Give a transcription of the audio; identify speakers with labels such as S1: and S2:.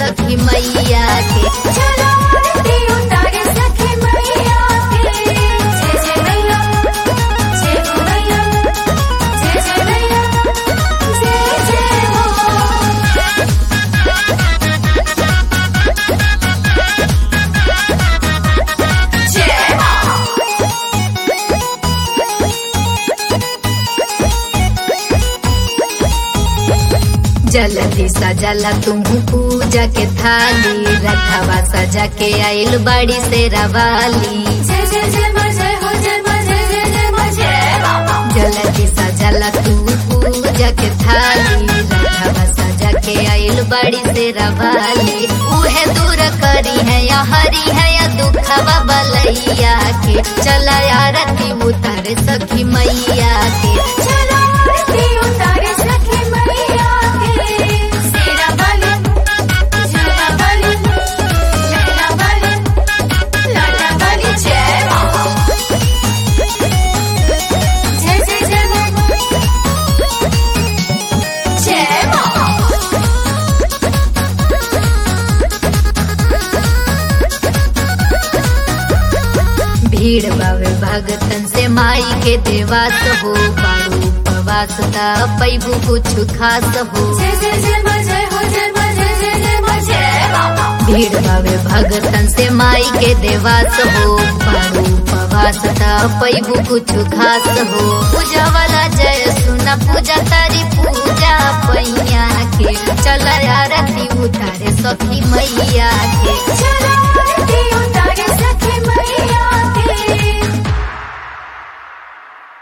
S1: सखी मैया के
S2: चलो आरती उतारे सखी मैया के जय जय मैया जय हो मैया जय जय मैया जय जय हो जय मां
S1: जल्दी सजला तुम पूजा के थाली रखवा सजा के आइल बड़ी से रवाली
S2: जय जय जय मां जय हो जय मां जय जय जय मां जय मां
S1: जल्दी सजला तू पूजा के थाली रखवा सजा के आइल बड़ी से रवाली उहे दूर करी है या हरी है या दुखवा बलैया के चला आरती उतारे सखी मैया के
S2: चलो आरती उतारे सखी मैया के सेरा वाली झूला वाली लैला वाली लाटा वाली जय मां जय जय जय मां जय मां
S1: भीड़ बावे भगतन से माई के देवास हो बारू उपवास ता पैबू कुछ खास हो
S2: जय जय जय मां जय हो जय मां जय जय जय मां जय मां
S1: भीड़ बावे भगतन से माई के देवास हो बारू उपवास ता पैबू कुछ खास हो पूजा वाला जय सुना पूजा तारी पूजा पैया के चल आरती उतारे सखी मैया के
S2: चलो